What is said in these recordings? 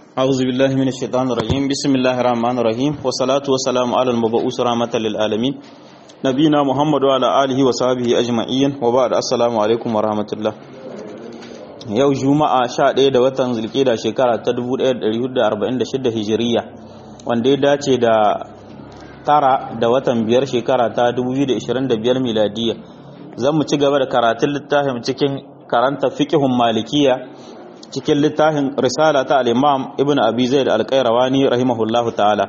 أعوذ بالله من الشيطان الرجيم بسم الله الرحمن الرحيم والصلاة والسلام على المبعوث رحمة للعالمين نبينا محمد وعلى آله وصحبه أجمعين وبعد السلام عليكم ورحمة الله yau juma'a 11 da watan zulkida shekara ta 1446 hijiriya wanda ya dace da tara da watan biyar shekara ta 2025 miladiya zan mu ci gaba da karatun littafin cikin karanta fiqhun malikiya cikin littafin risala ta al-imam ibn abi zaid al-qayrawani rahimahullahu ta'ala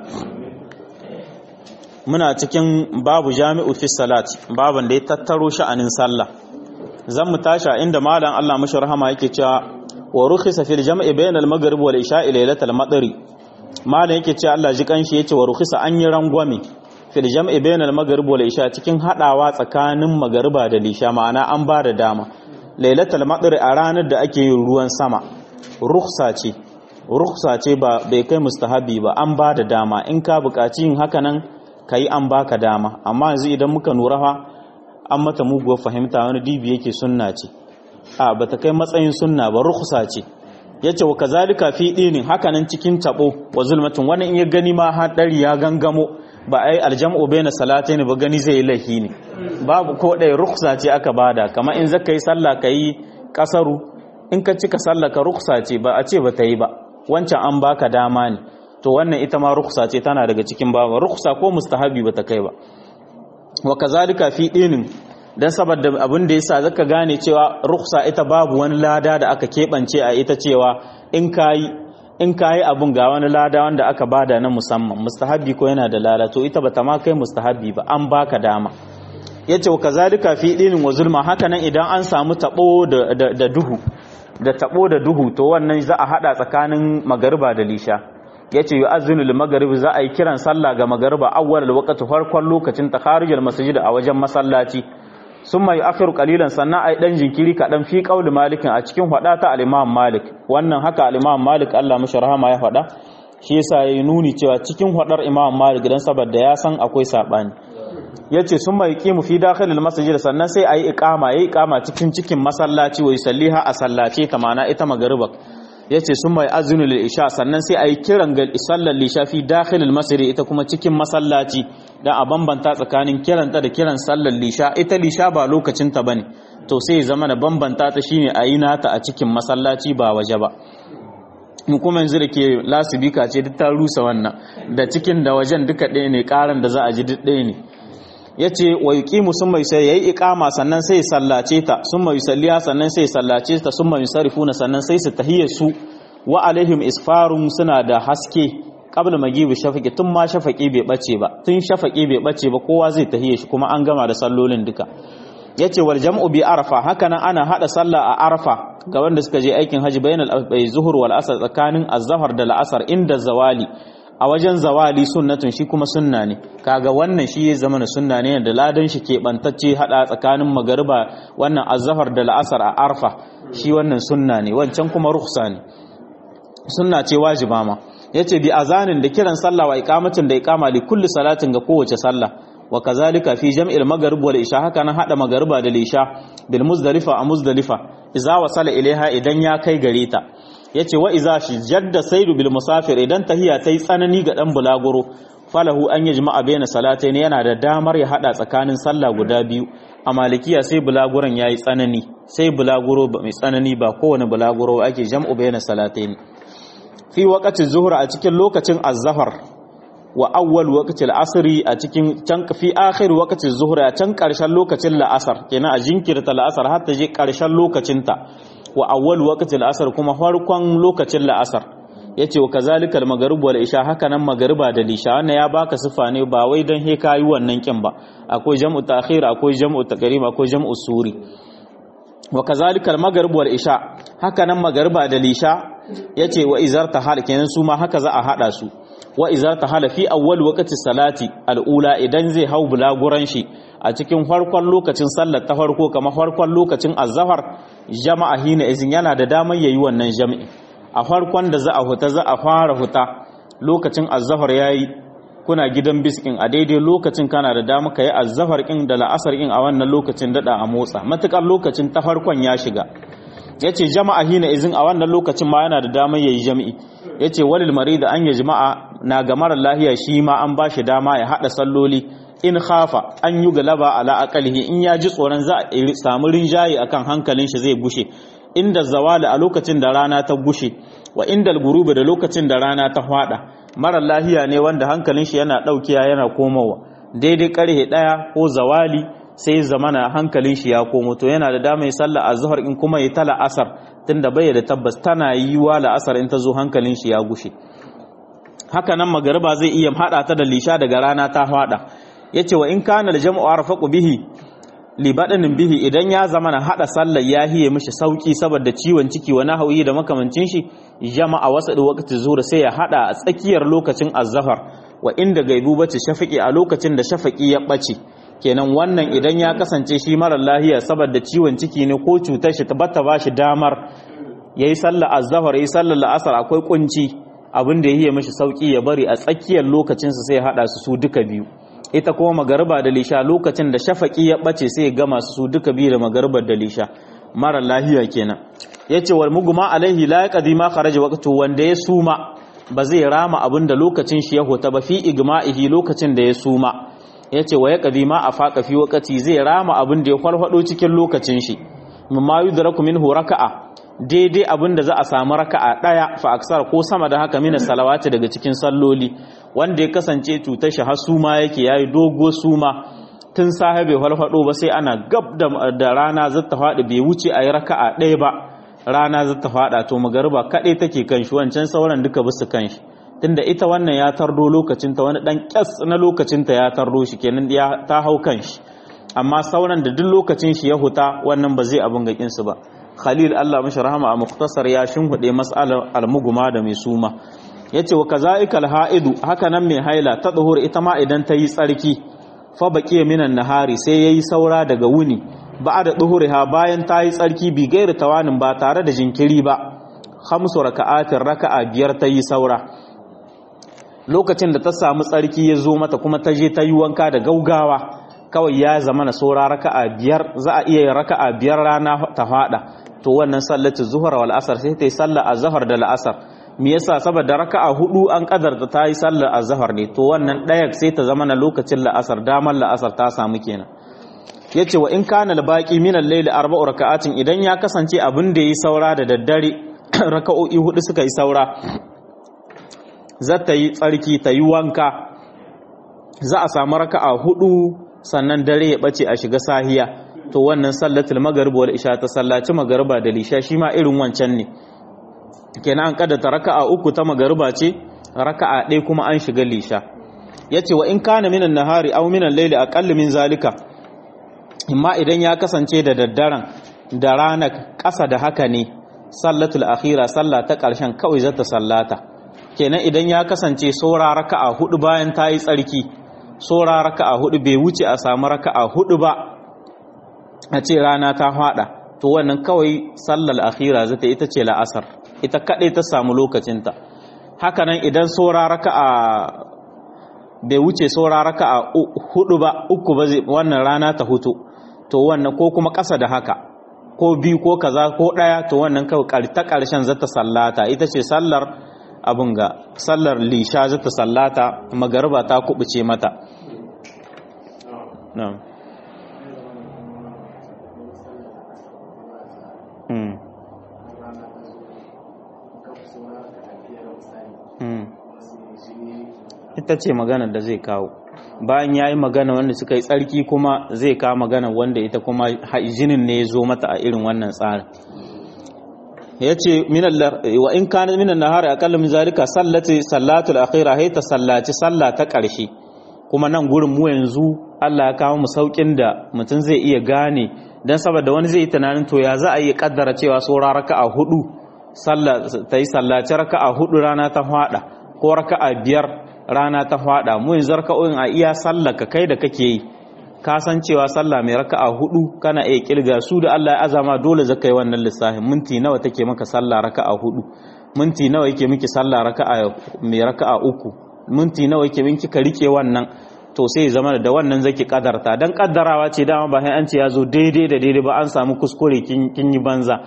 muna cikin babu jami'u fi salat baban da ya tattaro sha'anin sallah zan mu tashi inda malam Allah mashi rahama yake cewa wa rukhisa fil jam'i bayna al-maghrib wal isha'i laylatal madri malam yake cewa Allah ji kanshi yace wa rukhisa an yi rangwame fil jam'i bayna al-maghrib wal isha cikin hadawa tsakanin magariba da lisha ma'ana an ba da dama lailatul madri a ranar da ake yin ruwan sama rukhsa ce rukhsa ce ba bai kai mustahabi ba an ba da dama in ka buƙaci yin haka nan kai an baka dama amma yanzu idan muka nura fa an mata muguwar fahimta wani dibi yake sunna ce a bata kai matsayin sunna ba rukhsa ce yace wa kazalika fi dinin hakanan cikin tabo wa zulmatin wani in ya gani ma hadari ya gangamo ba ai aljam'u baina salatayn ba gani zai lahi ne babu ko dai rukhsa ce aka bada kamar in zaka yi sallah kai kasaru in ka cika sallah ka rukhsa ce ba a ce ba ta yi ba wancan an baka dama ne to wannan ita ma rukhsa ce tana daga cikin babu rukhsa ko mustahabi ba ta kai ba wa kazalika fi dinin dan saboda abin da yasa zaka gane cewa rukhsa ita babu wani lada da aka kebance a ita cewa in kai in kayi abun ga wani lada wanda aka bada na musamman mustahabi ko yana da lada to ita bata ma kai mustahabi ba an baka dama yace wa kazalika fi dinin wa zulma haka nan idan an samu tabo da, da, duhu da tabo da duhu to wannan za a hada tsakanin magariba da lisha yace yu'azzinu lil maghrib za a yi kiran sallah ga magariba awwal waqti farkon lokacin takharijul masjid a wajen masallaci summa yu'akhiru qalilan sannan ai dan jinkiri kadan fi qauli malikin a cikin hada ta al-imam malik wannan haka al-imam malik Allah mishi rahama ya fada shi yasa yayi nuni cewa cikin hadar imam malik dan saboda ya san akwai sabani yace summa yuqimu fi dakhilil masjid sannan sai ayi iqama yayi iqama cikin cikin masallaci wa yusalliha a sallace ta mana ita magariba yace summa yu'azzinu lil isha sannan sai ayi kiran gal isallal lisha fi dakhilil masjid ita kuma cikin masallaci dan a bambanta tsakanin kiranta da kiran sallar lisha ita lisha ba lokacin ta bane to sai ya zama da bambanta ta shine a yi nata a cikin masallaci ba waje ba mu kuma yanzu da ke lasibika ce duk ta rusa wannan da cikin da wajen duka ɗaya ne ƙaran da za a ji duk ɗaya ne ya ce wa yi ƙimu sun mai sai ya yi iƙama sannan sai sallace ta sun mai salliya sannan sai sallace ta sun mai sarifuna sannan sai su tahiyar su wa alaihim isfarun suna da haske qabla magibi shafaqi tun ma shafaqi bai bace ba tun shafaqi bai bace ba kowa zai tahiye shi kuma an gama da sallolin duka yace wal jam'u bi arafa haka nan ana hada sallah a arafa ga wanda suka je aikin haji bainal zuhur wal asr tsakanin az-zahar da al-asr inda zawali a wajen zawali sunnatun shi kuma sunna ne kaga wannan shi ya zama sunna ne da ladan shi ke bantacce hada tsakanin magariba wannan az-zahar da al-asr a arfa shi wannan sunna ne wancan kuma rukhsa ne sunna ce wajiba ma yace bi azanin da kiran sallah wa iqamatin da iqama li kulli salatin ga kowace sallah wa kazalika fi jam'il maghrib wal isha haka nan hada magariba da lisha bil muzdalifa a muzdalifa idza wasala ilaiha idan ya kai gare ta yace wa idza shi jadda saidu bil musafir idan tahiya tai tsanani ga dan bulaguro falahu an yajma'a baina salatayn yana da damar ya hada tsakanin sallah guda biyu a malikiya sai bulaguron yayi tsanani sai bulaguro mai tsanani ba kowane bulaguro ake jam'u baina salatayn fi waqati zuhur a cikin lokacin az-zahar wa awwal waqti al-asr a cikin can fi akhir waqti az-zuhr a can karshen lokacin la'asar kenan a jinkirta la'asar har ta je karshen lokacin ta wa awwal waqti al-asr kuma farkon lokacin la'asar yace wa kazalika al-maghrib wal isha haka nan magriba da lisha wannan ya baka sifa ne ba wai dan he kayi wannan kin ba akwai jam'u ta'khir akwai jam'u taqrim akwai jam'u suri wa kazalika al-maghrib wal isha haka nan magriba da lisha yace wa izarta hal kenan su ma haka za a hada su wa izarta hal fi awwal waqti salati al-ula idan zai hau bulaguran shi a cikin farkon lokacin sallar ta farko kamar farkon lokacin azhar jama'a hina izin yana da damar yayi wannan jami'i a farkon da za a huta za a fara huta lokacin azhar yayi kuna gidan biskin a daidai lokacin kana da dama ka yi azzafar kin da la'asar kin a wannan lokacin dada a motsa matukar lokacin ta farkon ya shiga yace jama'a hina izin a wannan lokacin ma yana da damar yayi jami'i yace walil marid an ya jama'a na ga mara lahiya shi ma an bashi dama ya hada salloli in khafa an yi galaba ala aqalihi in ya ji tsoron za a samu rinjaye akan hankalin shi zai bushe inda zawali a lokacin da rana ta bushe wa inda gurubi da lokacin da rana ta hwada mara lahiya ne wanda hankalin shi yana daukiya yana komowa daidai karhe daya ko zawali sai zamana hankalin shi ya komo to yana da dama ya sallah azhar in kuma ya tala asar tunda bai da tabbas tana yiwa la asar in ta zo hankalin shi ya gushe haka nan magariba zai iya hada ta da lisha daga rana ta hwada yace wa in kana al-jam'u arfaqu bihi li badanin bihi idan ya zama na hada sallar ya hiye mishi sauki saboda ciwon ciki wa nahawi da makamancin shi jama'a wasa da waqti zuhur sai ya hada a tsakiyar lokacin azhar wa inda gaibu bace shafaqi a lokacin da shafaqi ya bace kenan wannan idan ya kasance shi mara lahiya saboda ciwon ciki ne ko cutar shi tabbata ba shi damar yayi sallar azhar yayi sallar la'asar akwai kunci abin da ya hiye mishi sauki ya bari a tsakiyar lokacin sa sai ya hada su su duka biyu ita kuma magariba da lisha lokacin da shafaki ya bace sai ya gama su duka biyu da magaribar da lisha mara lahiya kenan yace wal mugma alaihi la yaqdi ma kharaja waqtu wanda ya suma ba zai rama abin da lokacin shi ya hota ba fi igma'ihi lokacin da ya suma yace wa yaqdi ma afaqa fi waqti zai rama abin da ya farfado cikin lokacin shi mimma yudraku minhu raka'a daidai abin da za a samu raka'a daya fa aksar ko sama da haka mina salawati daga cikin salloli wanda ya kasance cutar shi har suma yake yayi dogo suma tun safe bai falfado ba sai ana gab da rana zata faɗi bai wuce a yi raka'a ɗaya ba rana zata faɗa to magariba kaɗai take kan shi wancan sauran duka bisu kan shi tunda ita wannan ya tardo lokacinta wani ɗan ƙyas na lokacinta ya tardo shi kenan ya ta hau kan shi amma sauran da duk lokacin shi ya huta wannan ba zai abin ga kinsu ba khalil Allah mashi rahama a muktasar ya shinhuɗe mas'alar almuguma da mai suma yace wa kazaika alhaidu haka nan mai haila ta duhur ita ma idan ta yi tsarki fa baqiya minan nahari sai yayi saura daga wuni ba'da duhuriha bayan ta yi tsarki bi gairi tawanin ba tare da jinkiri ba khamsu raka'atin raka'a biyar ta yi saura lokacin da ta samu tsarki ya zo mata kuma ta je ta yi wanka da gaugawa kawai ya zama na saura raka'a biyar za a iya yin raka'a biyar rana ta fada to wannan sallatu zuhur wal asar sai ta yi sallah azhar da la'asar me yasa saboda raka'a hudu an kadarta ta yi sallar azhar ne to wannan daya sai ta zama na lokacin la'asar damar la'asar ta samu kenan yace wa in kana al-baqi min al-layl arba'u raka'atin idan ya kasance abin da yi saura da daddare raka'o'i hudu suka yi saura za ta yi tsarki ta yi wanka za a samu raka'a hudu sannan dare ya bace a shiga sahiya to wannan sallatul maghrib wal isha ta sallaci magriba da lisha shi ma irin wancan ne kenan an kaddata raka'a uku ta magriba ce raka'a ɗaya kuma an shiga lisha yace wa in kana minan nahari aw minan layli aqall min zalika amma idan ya kasance da daddaren da rana ƙasa da haka ne sallatul akhira sallah ta ƙarshen kawai zata sallata kenan idan ya kasance saura raka'a hudu bayan ta yi tsarki saura raka'a hudu bai wuce a samu raka'a hudu ba a ce rana ta fada to wannan kawai sallar akhira zata ita ce la'asar ita kadai ta samu lokacinta hakanan idan saura raka'a bai wuce saura raka'a hudu ba uku ba wannan rana ta hutu to wannan ko kuma ƙasa da haka ko biyu ko kaza ko ɗaya to wannan kawai ta ƙarshen zata sallata ita ce sallar abin ga sallar lisha zata sallata magariba ta kubuce mata na'am ita ce magana da zai kawo bayan ya yi magana wanda suka yi tsarki kuma zai kawo magana wanda ita kuma jinin ne ya zo mata a irin wannan tsarin ya ce wa in kana minan nahari aqalla min zalika sallati sallatul akhira hay ta sallaci salla ta ƙarshe kuma nan gurin mu yanzu Allah ya kawo mu saukin da mutum zai iya gane dan saboda wani zai yi tunanin to ya za a yi kaddara cewa saura raka'a hudu sallah ta yi sallaci raka'a hudu rana ta fada ko raka'a biyar rana ta fada mu yanzu raka'o'in a iya sallah ka kai da kake yi ka san cewa sallah mai raka'a hudu kana iya kirga su da Allah ya azama dole zaka yi wannan lissafin minti nawa take maka sallah raka'a hudu minti nawa yake miki sallah raka'a mai raka'a uku minti nawa yake miki ka rike wannan to sai zama da wannan zaki kadarta dan kaddarawa ce dama ba sai an ce ya zo daidai da daidai ba an samu kuskure kin yi banza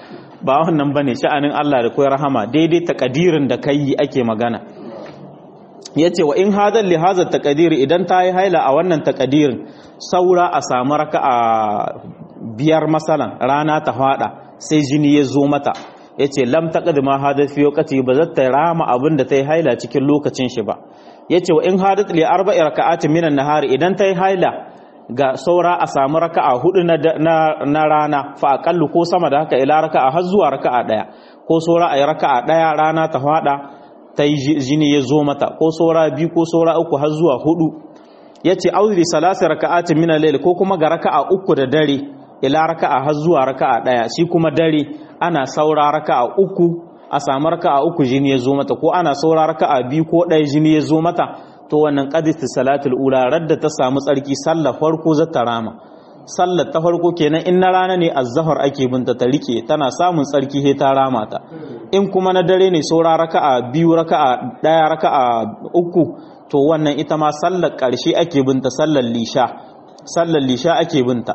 ba wannan bane sha'anin Allah da koyar rahama daidai takadirin da kai ake magana yace wa in hadal li hadha taqdir idan ta yi haila a wannan takadirin saura a samu raka'a biyar masalan rana ta fada sai jini ya zo mata yace lam taqdima hadath fi waqti ba zata rama abin da ta yi haila cikin lokacin shi ba yace wa in hadath li arba'i raka'atin minan nahari idan ta yi haila ga saura a samu raka'a hudu na rana fa aqallu ko sama da haka ila raka'a har zuwa raka'a daya ko saura ayi raka'a daya rana ta fada ta yi jini ya zo mata ko saura biyu ko saura uku har zuwa hudu yace auzri salasi raka'atin min al-layl ko kuma ga raka'a uku da dare ila raka'a har zuwa raka'a daya shi kuma dare ana saura raka'a uku a samu raka'a uku jini ya zo mata ko ana saura raka'a biyu ko ɗaya jini ya zo mata to wannan qadisti salatul ula radda ta samu tsarki sallar farko za ta rama sallar ta farko kenan in na rana ne azzahar ake binta ta rike tana samun tsarki he ta rama ta in kuma na dare ne saura raka'a biyu raka'a ɗaya raka'a uku to wannan ita ma sallar ƙarshe ake binta sallar lisha sallar lisha ake binta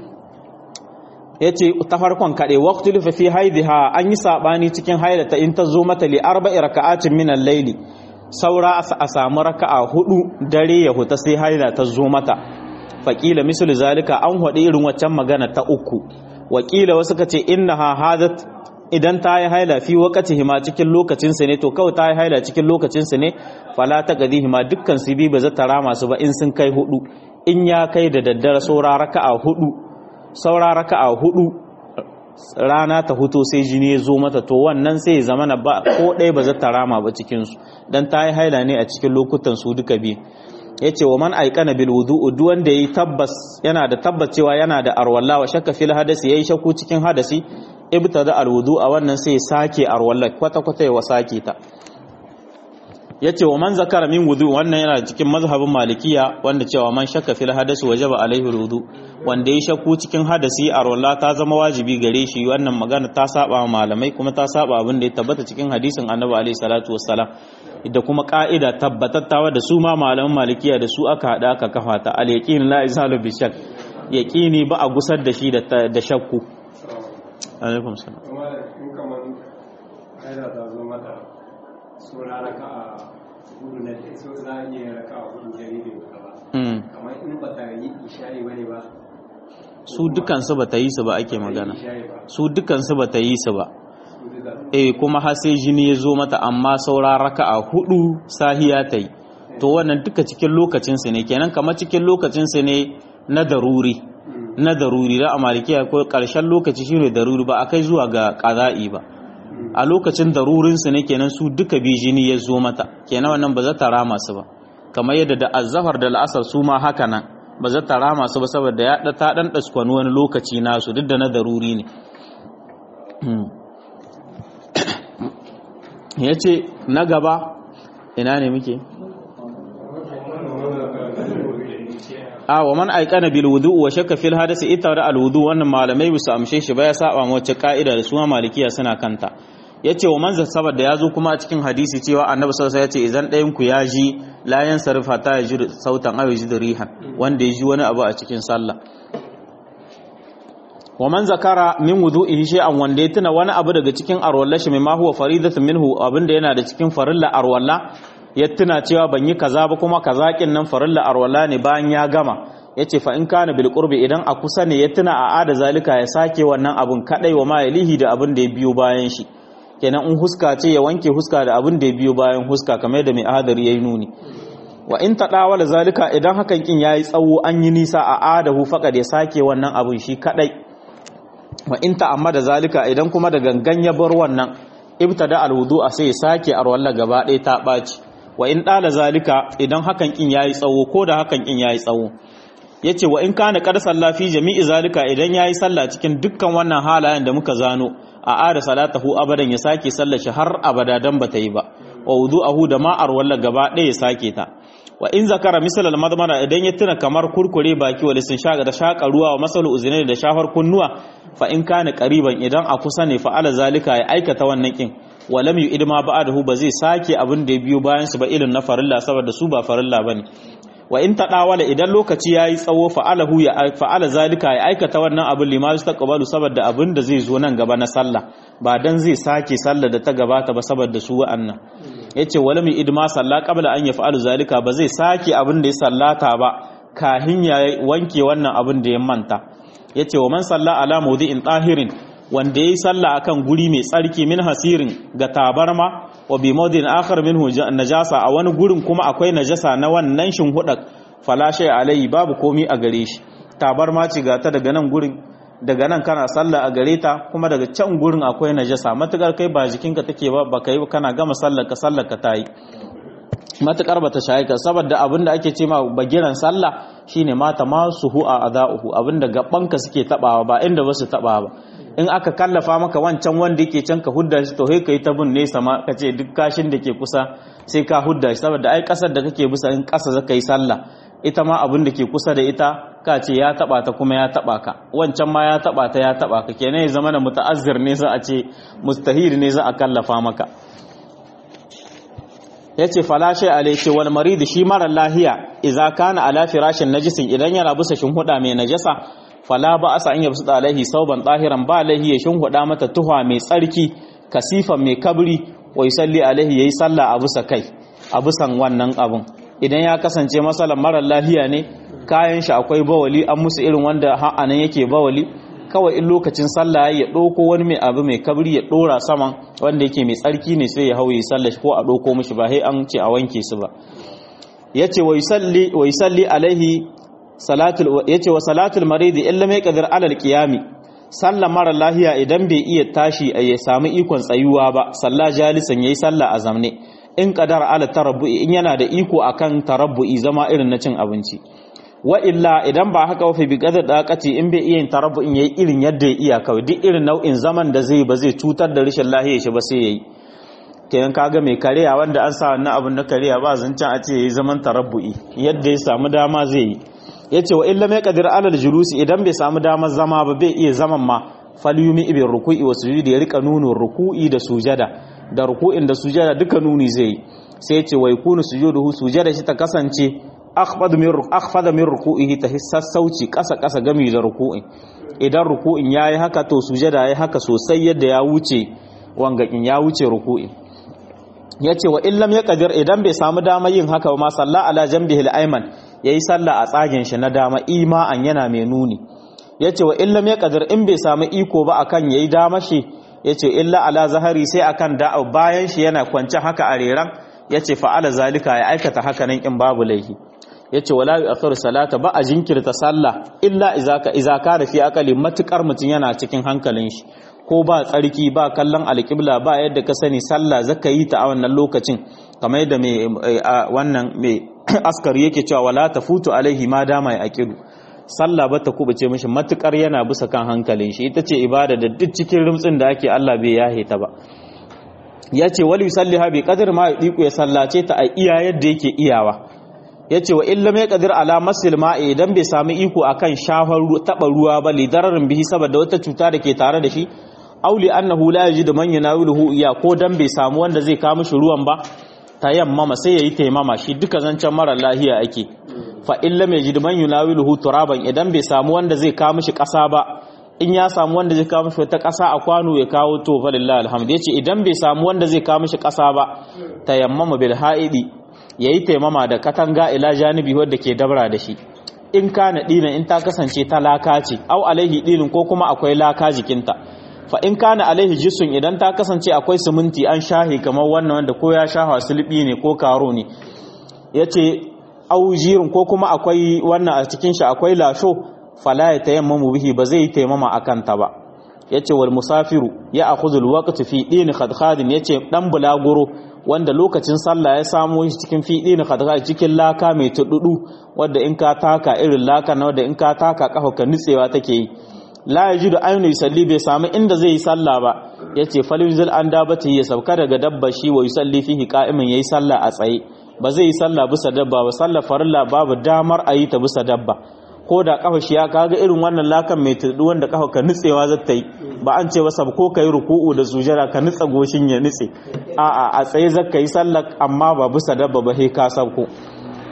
yace ta farkon kade waqtul fa fi haidiha an yi sabani cikin haidata in ta zo mata li arba'i raka'atin min al-layli saura a samu raka'a hudu dare ya huta sai haida ta zo mata faqila mislu zalika an hade irin waccan magana ta uku wakila wasu kace innaha hadat idan ta yi haila fi wakati ma cikin lokacin ne to kawai ta yi haila cikin lokacin ne fala ta gadihi ma dukkan su bi ba za ta rama su ba in sun kai hudu in ya kai da daddare saura raka'a hudu saura raka'a hudu rana ta huto sai jini ya zo mata to wannan sai ya zama na ba ko ɗaya ba za ta rama ba cikin su dan ta yi haila ne a cikin lokutan su duka biyu yace wa man aikana bil wudu'u duk wanda yayi tabbas yana da tabbacewa yana da arwalla wa shakka fil hadasi yayi shakku cikin hadasi ibtada al wudu'a wannan sai sake arwalla kwata kwata ya sake ta yace wa man zakara min wudu wannan yana cikin mazhabin malikiya wanda cewa man shakka fil hadasi wajaba alaihi wudu wanda ya shakku cikin hadasi arwalla ta zama wajibi gare shi wannan magana ta saba malamai kuma ta saba abin da ya tabbata cikin hadisin annabi alaihi salatu wassalam da kuma ka'ida tabbatattawa da su ma malaman malikiya da su aka hada aka kafa ta al yaqin la izalu bi shak yaqini ba a gusar da shi da shakku alaikum salam in kaman haida ta zo mata sura raka'a hudu na so za a iya raka'a hudu jaririn ka ba kamar in ba ta yi isha'i bane ba su dukansu ba ta yi su ba ake magana isha'i ba su dukansu ba ta yi su ba su duka eh kuma har sai jini ya zo mata amma saura raka'a hudu sahiya ta yi to wannan duka cikin lokacinsu ne kenan kamar cikin lokacinsu ne na daruri na daruri da a malikiya ko karshen lokaci shine daruri ba akai zuwa ga qada'i ba a lokacin darurinsu ne kenan su duka bi jini ya zo mata kenan wannan ba za ta rama su ba kamar yadda da azzafar da al'asar su ma haka nan ba za ta rama su ba saboda ya ta dan daskwani wani lokaci nasu duk da na daruri ne ya ce na gaba ina ne muke a wa man aikana bil wudu wa shakka fil hadasi ita da al wudu wannan malamai bisa amshe shi ba ya saba mu wacce ka'ida da suma malikiya suna kanta yace wa man saboda ya zo kuma a cikin hadisi cewa annabi sallallahu alaihi wasallam yace idan ɗayan ku ya ji la yansarifa ta ya ji sautan aw ji rihan wanda ya ji wani abu a cikin sallah wa man zakara min wudu'ihi shay'an wanda ya tuna wani abu daga cikin arwalla shi ma huwa faridatun minhu abinda yana da cikin farilla arwalla ya tuna cewa ban yi kaza ba kuma kazakin nan farilla arwalla ne bayan ya gama yace fa in kana bil qurbi idan a kusa ne ya tuna a ada zalika ya sake wannan abun kadai wa ma yalihi da abin da ya biyo bayan shi kenan in huska ce ya wanke huska da abin da ya biyo bayan huska kamar yadda mai ahadari yayi nuni wa in tadawala zalika idan hakan kin yayi tsawo an yi nisa a adahu faqad ya sake wannan abun shi kadai wa in ta'ammada zalika idan kuma da gangan ya bar wannan ibtada alwudu a sai ya sake arwalla gaba ɗaya ta ɓaci wa in ɗala zalika idan hakan kin yayi tsawo ko da hakan kin yayi tsawo yace wa in kana qad salla fi jami'i zalika idan yayi sallah cikin dukkan wannan halayen da muka zano a ada salatahu abadan ya sake sallar shi har abada dan bata yi ba wa wudu'ahu da ma arwalla gaba ɗaya ya sake ta wa in zakara misal al madmana idan ya tuna kamar kurkure baki wa lisin shaga da shaka ruwa wa masalu uzinai da shafar kunnuwa fa in kana qariban idan a kusa ne fa ala zalika ya aikata wannan kin wa lam yu'id ma ba'dahu ba zai sake abin da ya biyo bayan su ba ilin na farilla saboda su ba farilla bane wa in tadawala idan lokaci yayi tsawo fa'alahu ya fa'ala zalika ya aikata wannan abin lima yastaqbalu saboda abin da zai zo nan gaba na sallah ba dan zai sake sallah da ta gabata ba saboda su wa'annan yace wala mi idma salla qabla an yaf'alu zalika ba zai sake abin da ya sallata ba kahin ya wanke wannan abin da ya manta yace wa man salla ala mawdi'in tahirin wanda yayi sallah akan guri mai tsarki min hasirin ga tabarma wa bi mawdi'in akhar minhu najasa a wani gurin kuma akwai najasa na wannan shinhudak fala shay alai babu komi a gare shi tabarma ce ga ta daga nan gurin daga nan kana sallah a gare ta kuma daga can gurin akwai najasa matukar kai ba jikinka take ba baka yi kana gama sallar ka sallar ka tayi matukar bata shayi ka saboda abinda ake ce ma bagiran sallah shine mata masu hu a adauhu abinda gabanka suke tabawa ba inda basu taba ba in aka kallafa maka wancan wanda yake can ka hudda shi to kai kai ta bin nesa ma ka ce duk kashin da ke kusa sai ka hudda shi saboda ai kasar da kake bisa in kasa zaka yi sallah ita ma abin da ke kusa da ita ka ce ya taba ta kuma ya taba ka wancan ma ya taba ta ya taba ka kenan ya zama da muta'azzir ne za a ce mustahil ne za a kallafa maka yace falashe alai ce wal marid shi mara lahiya idza kana ala firashin najisin idan yana bisa shinhuda mai najasa fala ba asa an yabsu alaihi sauban tahiran ba lahi ya shinhuda mata tuha mai tsarki kasifan mai kabri wa yusalli alaihi yayi sallah a bisa kai a bisan wannan abun idan ya kasance masalan marar lahiya ne kayan shi akwai bawali an musu irin wanda ha'anan yake bawali kawai in lokacin sallah ya ɗauko wani mai abu mai kabri ya ɗora saman wanda yake mai tsarki ne sai ya hau ya sallah ko a ɗauko mishi ba sai an ce a wanke su ba yace wa yusalli wa yusalli alaihi salatul yace wa salatul marid illa mai qadir alal qiyami sallah mara lahiya idan bai iya tashi ya samu ikon tsayuwa ba sallah jalisan yayi sallah a zamne in qadara ala tarabbu'i in yana da iko akan tarabbu'i zama irin na cin abinci wa illa idan ba haka wafi bi qadar daqati in bai iya yin tarabbu'in yayi irin yadda ya iya kawai duk irin nau'in zaman da zai ba zai cutar da rashin lahiya shi ba sai yayi kenan kaga mai kariya wanda an sa wannan abun na kariya ba zancen a ce yayi zaman tarabbu'i yadda ya samu dama zai yi yace wa illa mai qadir alal julusi idan bai samu damar zama ba bai iya zaman ma falyumi ibn ruku'i wa sujudi ya rika nuno ruku'i da sujada da ruku'in da sujada duka nuni zai yi sai yace wa yakunu sujuduhu sujada shi ta kasance akhfad min akhfad min ruku'ihi ta sassauci kasa kasa gami da ruku'in idan ruku'in yayi haka to sujada yayi haka sosai yadda ya wuce wangakin ya wuce ruku'in yace wa illam yaqdir idan bai samu dama yin haka ba ma salla ala jambihi al-ayman yayi sallah a tsagen shi na dama ima'an yana mai nuni yace wa illam yaqdir in bai samu iko ba akan yayi dama shi yace illa ala zahari sai akan da bayan shi yana kwance haka a reran yace fa ala zalika ya aikata haka nan in babu laifi yace wala yu'akhiru salata ba a jinkirta sallah illa idza ka idza kana fi aqali matukar mutun yana cikin hankalin shi ko ba tsarki ba kallon alƙibla ba yadda ka sani sallah zaka yi ta a wannan lokacin kamar yadda mai wannan mai askari yake cewa wala tafutu alaihi ma dama ya aqidu sallah ba ta kubuce mishi matukar yana bisa kan hankalin shi ita ce ibada da duk cikin rumtsin da ake Allah bai yahe ta ba yace wal yusalliha bi qadr ma yudiku ya sallace ta a iya yadda yake iyawa yace wa illa mai qadir ala masil ma'i idan bai sami iko akan shafar taba ruwa ba lidararin bihi saboda wata cuta da ke tare da shi auli annahu la yajidu man yunawiluhu iya ko dan bai samu wanda zai kawo mishi ruwan ba tayammama sai yayi taimama shi duka zancen mara lahiya ake fa illa mai yajidu man yunawiluhu turaban idan bai samu wanda zai kawo mishi kasa ba in ya samu wanda zai kawo mishi wata kasa a kwano ya kawo to fa lillahi alhamd yace idan bai samu wanda zai kawo mishi kasa ba tayammama bil haidi yayi taimama da katanga ila janibi wanda ke dabra da shi in kana dina in ta kasance ta laka ce au alaihi dinin ko kuma akwai laka jikinta fa in kana alaihi jisun idan ta kasance akwai siminti an shahi kamar wannan wanda ko ya shaha sulbi ne ko karo ne yace au jirin ko kuma akwai wannan a cikin shi akwai lasho fala ya tayammamu bihi ba zai taimama akan ta ba yace wal musafiru ya akhudhu al waqt fi din khadkhadin yace dan bulaguro wanda lokacin sallah ya samu shi cikin fi din khadkhad cikin laka mai tududu wanda in ka taka irin laka na wanda in ka taka kafa ka nitsewa take yi la yajidu aynu yusalli bai samu inda zai yi sallah ba yace falyunzil an dabati ya sauka daga dabba shi wa yusalli fihi qa'iman yayi sallah a tsaye ba zai yi sallah bisa dabba ba sallah farilla babu damar a yi ta bisa dabba ko da kafa shi ya kaga irin wannan lakan mai tudu wanda kafa ka nutsewa za ta yi ba an ce masa ko kai ruku'u da sujada ka nutsa goshin ya nutse a'a a tsaye zaka yi sallah amma ba bisa dabba ba sai ka sauko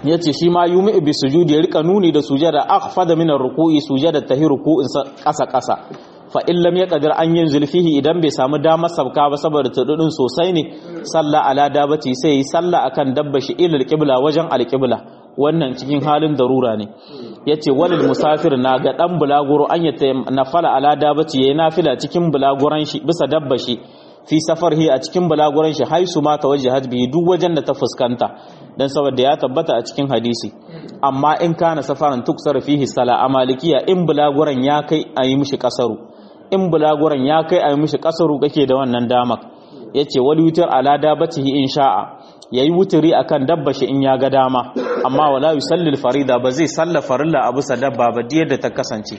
yace shi ma yumi bi sujudi ya rika nuni da sujada akhfada min ar-ruku'i sujada tahi ruku'in kasa kasa fa in lam yaqdir an yanzil fihi idan bai samu damar sabka ba saboda tududin sosai ne salla ala dabati sai yi salla akan dabba shi ilal qibla wajen al-qibla wannan cikin halin darura ne yace walil musafir na ga dan bulaguro an yata nafala ala dabati yayi nafila cikin bulaguran shi bisa dabba shi fi safarhi a cikin bulaguran shi haisu ma tawajjahat bihi duk wajen da ta fuskanta dan saboda ya tabbata a cikin hadisi amma in kana safaran tuksar fihi sala amalikiya in bulaguran ya kai ayi mishi kasaru in bulaguran ya kai ayi mishi kasaru kake da wannan damak yace wal yutir ala dabatihi in sha'a yayi wuturi akan dabba shi in ya ga dama amma wala yusalli farida ba zai salla farilla abu sa dabba ba da ta kasance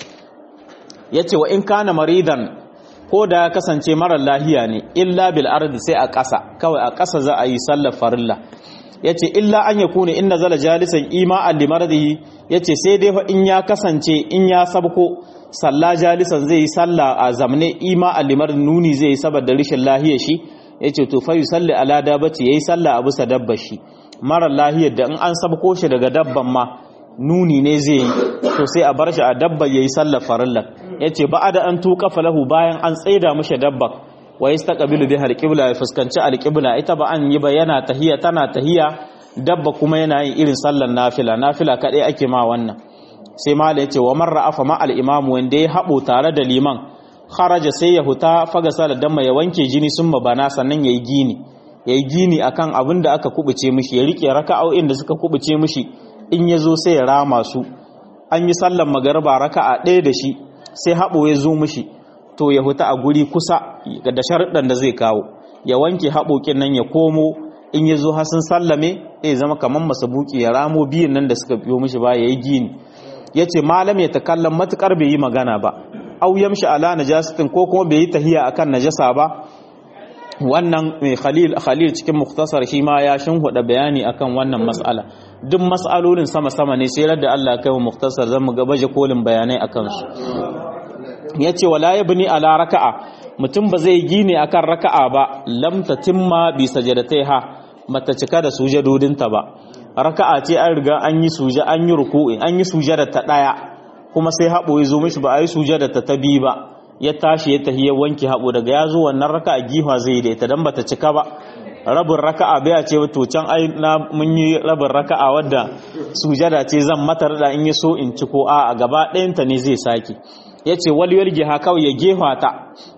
yace wa in kana maridan ko da ya kasance marar lahiya ne illa bil ardi sai a ƙasa kawai a ƙasa za a yi sallar farilla yace illa an yakuna inna zala jalisan ima'an limardihi yace sai dai fa in ya kasance in ya sabko salla jalisan zai yi salla a zamne ima'an limar nuni zai yi saboda rishin lahiyar shi yace to fa yusalli ala dabati yayi salla a bisa dabbar shi marar lahiyar da in an sabko shi daga dabban ma nuni ne zai yi to sai a bar shi a dabbar yayi sallar farilla yace ba'ada an tuqa falahu bayan an tsaida mishi dabbar wa yastaqbilu biha alqibla ya fuskanci alqibla ita ba an yi ba yana tahiya tana tahiya dabba kuma yana yin irin sallar nafila nafila kadai ake ma wannan sai mala yace wa marra afa ma al-imam wanda ya habo tare da liman kharaja sai ya huta faga salar damma ya wanke jini sun bana sannan yayi gini yayi gini akan abin da aka kubuce mishi ya rike raka'o'in da suka kubuce mishi in yazo sai ya rama su an yi sallar magariba raka'a ɗaya da shi sai habo ya zo mishi to ya huta a guri kusa da sharuɗan da zai kawo ya wanke haɓoƙin nan ya komo in ya zo hasin sallame zai zama kamar masabuki ya ramo biyun nan da suka biyo mishi ba ya yi gini ya ce malam ya takallan matuƙar bai yi magana ba au yamshi ala najasatin ko kuma bai yi tahiya akan najasa ba wannan mai khalil khalil cikin muktasar shi ma ya shinhuda bayani akan wannan mas'ala duk mas'alolin sama sama ne sai da Allah kai mu muktasar zan mu ga baje kolin bayanai akan su ya ce wala ya bini ala raka'a mutum ba zai gine akan raka'a ba lam tatimma bi ha mata cika da sujadodinta ba raka'a ce an riga an yi suja an yi ruku'i an yi sujada ta daya kuma sai habo ya zo mishi ba a yi sujada ta ta bi ba ya tashi ya tahi ya wanke habo daga ya zo wannan raka'a giwa zai da ita dan bata cika ba rabin raka'a bai ce to can ai na mun yi rabin raka'a wadda sujada ce zan mata da in yi so in ci ko a gaba ɗayanta ne zai sake ya ce waliyar giha kawai ya gefa ta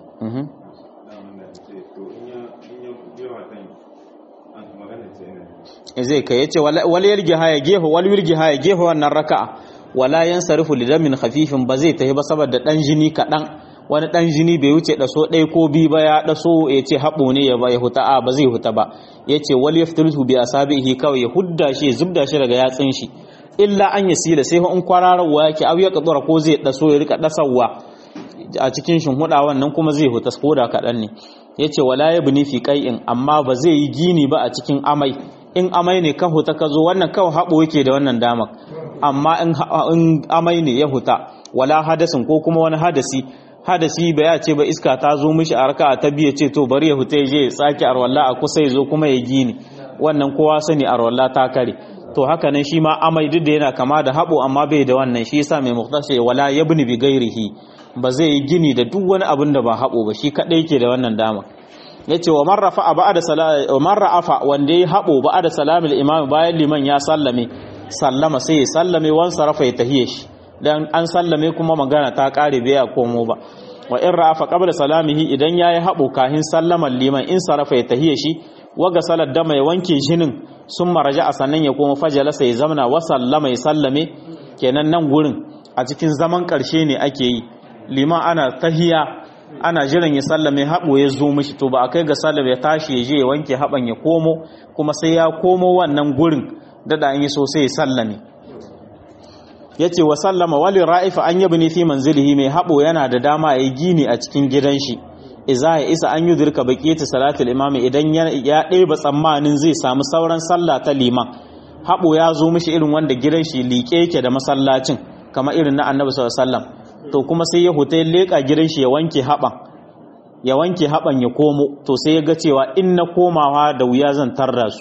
zai kai ya ce waliyar giha ya gefa waliyar giha ya gefa wannan raka'a wala yan sarifu lidamin hafifin ba zai tafi ba saboda dan jini kaɗan wani dan jini bai wuce ɗaso ɗaya ko biyu ba ya ɗaso ya ce haɓo ne ya ba ya huta a ba zai huta ba ya ce wal yaftulhu bi asabihi kawai ya hudda shi ya zubda shi daga yatsin shi illa an ya sila sai in kwararwa yake abu ya kadura ko zai daso ya rika dasawa a cikin shinhuda wannan kuma zai huta ko da kaɗan ne ya ce wala ya bini fi ƙai'in amma ba zai yi gini ba a cikin amai in amai ne ka huta ka zo wannan kawai haɓo yake da wannan damar amma in amai ne ya huta wala hadasin ko kuma wani hadasi hadasi ba ya ce ba iska ta zo mishi a raka ta biya ce to bari ya huta ya je ya tsaki arwalla a kusa ya zo kuma ya gini wannan kowa sani arwalla ta kare to haka nan shi ma amai duk da yana kama da haɓo amma bai da wannan shi yasa mai muktashe wala yabni bi gairihi ba zai yi gini da duk wani abin da ba haɓo ba shi kaɗai ke da wannan dama yace wa marrafa ba'da salati wa marrafa wanda ya haɓo ba'da salamil imam bayan liman ya sallame sallama sai ya sallame wan sarafa ya tahiye shi dan an sallame kuma magana ta kare bai ya komo ba wa in ra'afa qabla salamihi idan yayi haɓo kahin sallaman liman in sarafa ya tahiye shi waga salar dama ya wanke jinin sun maraja a sannan ya koma fajalasa ya zamana wa sallama ya sallame kenan nan gurin a cikin zaman ƙarshe ne ake yi liman ana tahiya ana jiran ya sallame haɓo ya zo mishi to ba a kai ga sallam ya tashi ya je ya wanke haɓan ya komo kuma sai ya komo wannan gurin dada an yi so sai ya sallame ya ce wa sallama wali ra'ifa an yabi ne fi manzilihi mai haɓo yana da dama ya yi gini a cikin gidan shi iza ya isa an yi dirka baƙiyata salatul imami idan ya ɗeba tsammanin zai samu sauran sallah ta liman haɓo ya zo mishi irin wanda gidan shi liƙe yake da masallacin kamar irin na annabi sallallahu to kuma sai ya huta ya leƙa gidan shi ya wanke haɓan ya wanke haɓan ya komo to sai ya ga cewa in na komawa da wuya zan tarra su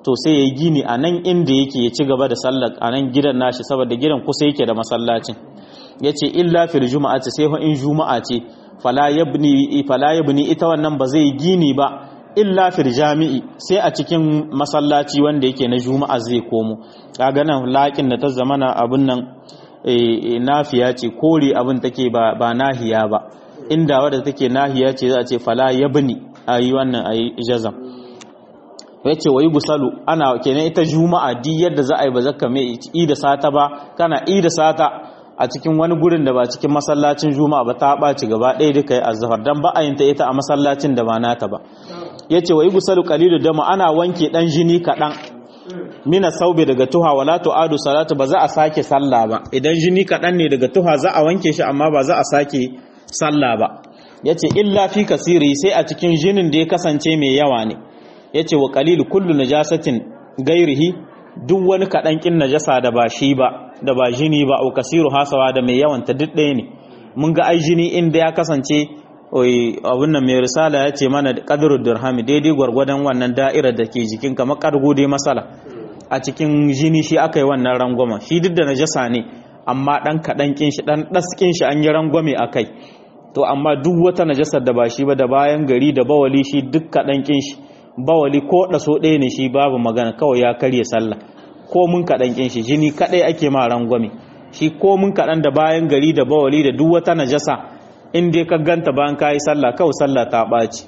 to sai ya yi gini a nan inda yake ya ci gaba da sallar a nan gidan nashi saboda gidan kusa yake da masallacin ya ce illa fil juma'a ce sai in juma'a ce fala yabni ita wannan ba zai gini ba illa fil jami'i sai a cikin masallaci wanda yake na juma'a zai komo kaga nan laƙin da ta zamana abin nan nafiya ce kore abin take ba ba nahiya ba inda wadda take nahiya ce za a ce fala yabni ayi wannan ayi jazam yace wayi gusalu ana kenan ita juma'a di yadda za a yi ba zaka mai i da sata ba kana i da sata a cikin wani gurin da ba cikin masallacin juma'a ba ta ɓaci gaba ɗaya duka yi azhar dan ba a yin ta ita a masallacin da ba nata ba yace wayi gusalu qalilu dama ana wanke dan jini kaɗan mina saube daga tuha wala tu'adu salatu ba za a sake sallah ba idan jini kaɗan ne daga tuha za a wanke shi amma ba za a sake sallah ba yace illa fi kasiri sai a cikin jinin da ya kasance mai yawa ne yace wa qalilu kullu najasatin gairihi duk wani kaɗan kin najasa da ba shi ba da ba jini ba au kasiru hasawa da mai yawan ta duk ɗaya ne mun ga ai jini inda ya kasance abun nan mai risala ya ce mana qadru dirhami daidai gwargwadon wannan da'irar da ke jikin kamar kargo dai masala a cikin jini shi aka yi wannan rangwama shi duk da najasa ne amma dan kaɗan kin shi dan ɗaskin shi an yi rangwame a kai to amma duk wata najasar da ba shi ba da bayan gari da bawali shi duk kaɗan kin shi bawali ko ɗaso ɗaya ne shi babu magana kawai ya karye sallah ko mun kaɗan kin shi jini kaɗai ake ma rangwame shi ko mun kaɗan da bayan gari da bawali da duk wata najasa in dai ka ganta bayan kayi sallah kawai sallah ta ɓaci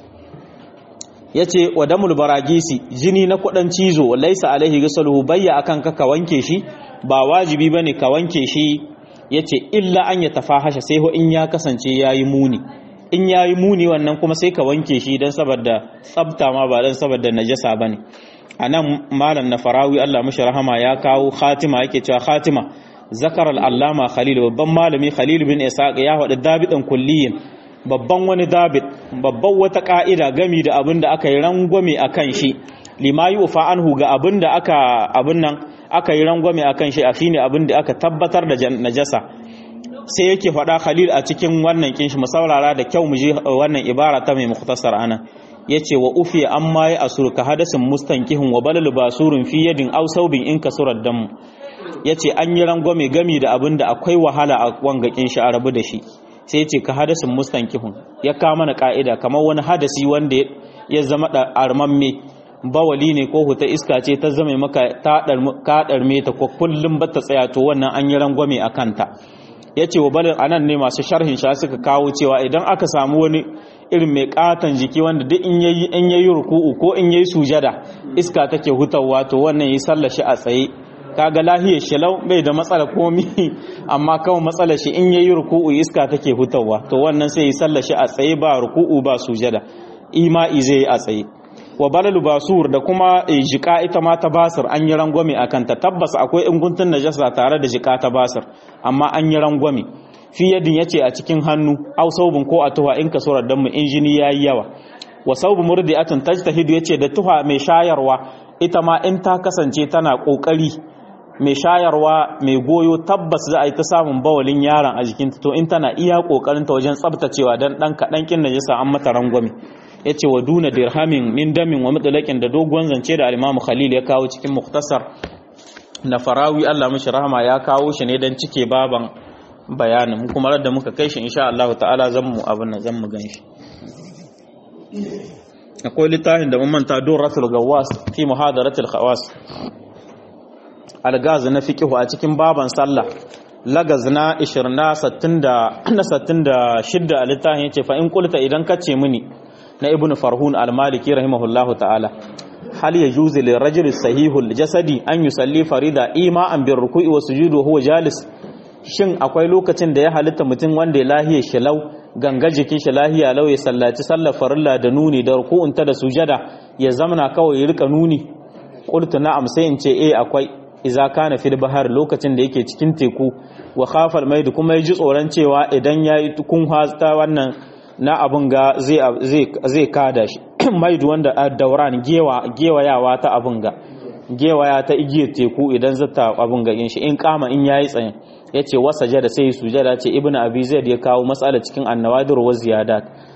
ya ce wa damul baragisi jini na kuɗin cizo laisa alaihi gasaluhu bayya akan ka ka wanke shi ba wajibi bane ka wanke shi ya ce illa an ya tafahasha sai ho in ya kasance ya yi muni in ya yi muni wannan kuma sai ka wanke shi don saboda tsabta ma ba don saboda najasa ba ne a nan malam na farawi allah mashi rahama ya kawo khatima yake cewa khatima zakar al'allama khalil babban malami khalil bin isaac ya faɗi dabiɗin kulliyin babban wani dabit babban wata ka'ida gami da abin da aka yi rangwame a kan shi lima yi ufa anhu ga abin da aka abin nan aka yi rangwame a kan shi a shine abin da aka tabbatar da najasa sai yake faɗa khalil a cikin wannan kinshi mu saurara da kyau mu je wannan ibara ta mai mukhtasar ana yace wa ufi amma ya asur ka hadasin mustankihun wa balal basurun fi yadin aw saubin in kasurar dam yace an yi rangwame gami da abin da akwai wahala a wanga kinshi a rabu da shi sai yace ka hadasin mustankihun ya ka mana ka'ida kamar wani hadasi wanda ya zama da armamme bawali ne ko huta iska ce ta zama maka ta ɗarme ta ko kullum ba ta tsaya to wannan an yi rangwame a kanta ya ce wa balin anan ne masu sharhin sha suka kawo cewa idan aka samu wani irin mai katon jiki wanda duk in yayi in yayi ruku'u ko in yayi sujada iska take hutawa to wannan yi sallar shi a tsaye kaga lahiyar shalau bai da matsala komi amma kawai matsalar shi in yayi ruku'u iska take hutawa to wannan sai yi sallar shi a tsaye ba ruku'u ba sujada ima'i zai yi a tsaye wa balalu basur da kuma jika ita ma ta basir an yi rangwame a kanta tabbas akwai inguntun najasa tare da jika ta basir amma an yi rangwame fi yadin yace a cikin hannu au saubin ko a tuha in kasurar dan mu injini yayi yawa wa saubu murdi'atin tajtahidu yace da tuha mai shayarwa ita ma in ta kasance tana kokari mai shayarwa mai goyo tabbas za a yi ta samun bawalin yaron a jikinta to in tana iya kokarin ta wajen tsabtacewa dan dan kadan kin najasa an mata rangwame ya ce wa duna dirhamin min damin wa mutulakin da dogon zance da alimamu khalil ya kawo cikin muktasar na farawi allah mashi rahama ya kawo shi ne don cike baban bayanin kuma da muka kai shi insha Allah ta'ala zan mu abin nan zan mu gan shi akwai littafin da mun manta durratul gawas fi muhadaratul khawas algaz na fiqhu a cikin baban sallah lagaz na 20 na 60 da 66 a littafin yace fa in qulta idan kace mini na ibn farhun al-maliki rahimahullahu ta'ala hal yajuzu lil rajuli sahihul jasadi an yusalli farida ima'an bir ruku'i wa sujudi wa huwa jalis shin akwai lokacin da ya halitta mutum wanda ya lahiya shilau ganga jikin shi lahiya lau ya sallaci sallar farilla da nuni da ruku'un ta da sujada ya zamana kawai ya rika nuni qultu na'am sai in ce eh akwai idza kana fil bahar lokacin da yake cikin teku wa khafa al kuma ya ji tsoron cewa idan yayi tukun hasta wannan na abin ga zai kada shi maidu wanda a dauran gewayawa ta abin ga gewaya ta igiyar teku idan zata abin ga yin shi in kama in yayi tsayin ya ce wasa jada sai sujada ce ibn abi zaid ya kawo matsala cikin annawadir wa ziyadat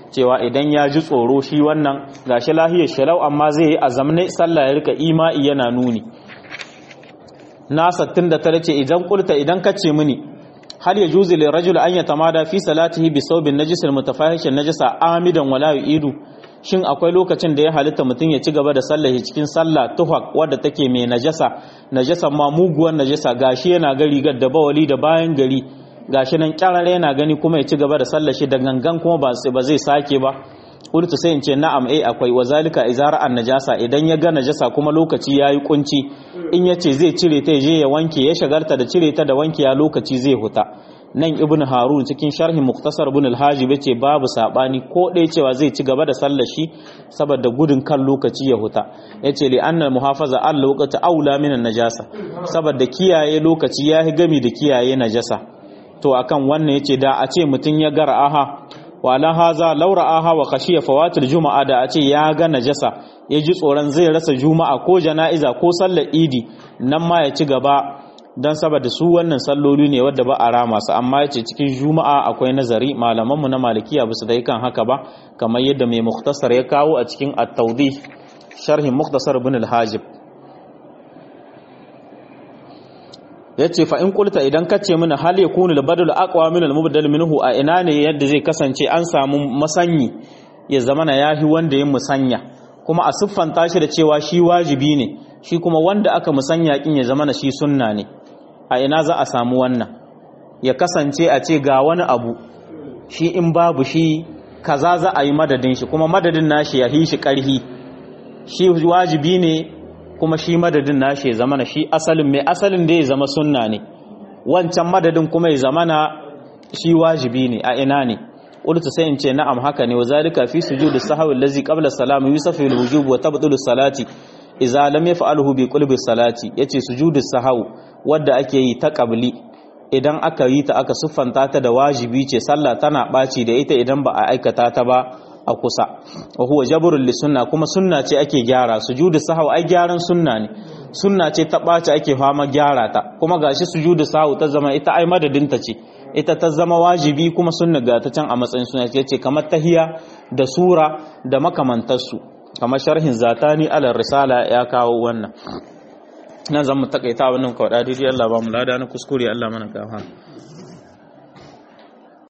cewa idan ya ji tsoro shi wannan gashi lahiyar shalau amma zai yi azamne sallah ya rika ima'i yana nuni na 69 ce idan kulta idan kace mini hal yajuzu lil rajul an yatamada fi salatihi bi sawbin najis al mutafahishin najasa amidan wala yu'idu shin akwai lokacin da ya halitta mutum ya ci gaba da sallah cikin sallah tuhaq wadda take mai najasa najasa ma muguwar najasa gashi yana ga rigar da bawali da bayan gari gashi nan kyarare yana gani kuma ya ci gaba da sallah shi da gangan kuma ba zai sake ba urtu sai in ce na'am eh akwai wazalika izara an najasa idan ya ga najasa kuma lokaci yayi kunci in yace zai cire ta je ya wanke ya shagarta da cire ta da wanke ya lokaci zai huta nan ibn harun cikin sharhi muktasar ibn al-hajib yace babu sabani ko dai cewa zai ci gaba da sallar shi saboda gudun kan lokaci ya huta yace li anna muhafaza al waqti aula min najasa saboda kiyaye lokaci yahi gami da kiyaye najasa to akan wannan yace da a ce mutun ya gara aha wala haza laura aha wa khashiya fawatil juma'a da a ce ya ga najasa ya ji tsoron zai rasa juma'a ko jana'iza ko sallar idi nan ma ya ci gaba don saboda su wannan salloli ne wadda ba a rama su amma yace cikin juma'a akwai nazari malamanmu na malikiya ba su da kan haka ba kamar yadda mai muktasar ya kawo a cikin at-tawdih sharhin muktasar ibn al-hajib yace fa in qulta idan kace mana hal yakunu al-badal aqwa min al-mubdal minhu a ina ne yadda zai kasance an samu masanyi ya zamana yahi wanda yin musanya kuma a siffanta shi da cewa shi wajibi ne shi kuma wanda aka musanya kin ya zamana shi sunna ne a ina za a samu wannan ya kasance a ce ga wani abu shi in babu shi kaza za a yi madadin shi kuma madadin nashi ya hi shi karhi shi wajibi ne kuma shi madadin nashi ya zamana shi asalin mai asalin da ya zama sunna ne wancan madadin kuma ya zamana shi wajibi ne a ina ne qultu sai in ce na'am haka ne wazalika fi sujudi sahwi allazi qabla salam yusafu al-wujub wa tabdulu salati idza lam yaf'alhu bi qulbi salati yace sujudi sahwi wadda ake yi ta qabli idan aka yi ta aka siffanta ta da wajibi ce sallah tana baci da ita idan ba a aikata ta ba a kusa wa huwa jabrul li sunna kuma sunna ce ake gyara sujudi sahwi ai gyaran sunna ne sunna ce ta baci ake fama gyara ta kuma gashi sujudi sahwi ta zama ita ai madadin ta ce ita ta zama wajibi kuma sunna ga ta can a matsayin suna ce kamar tahiya da sura da makamantarsu kamar sharhin zatani alal risala ya kawo wannan nan zan mu takaita wannan kawai daidai Allah ba mu lada na kuskure Allah mana gafa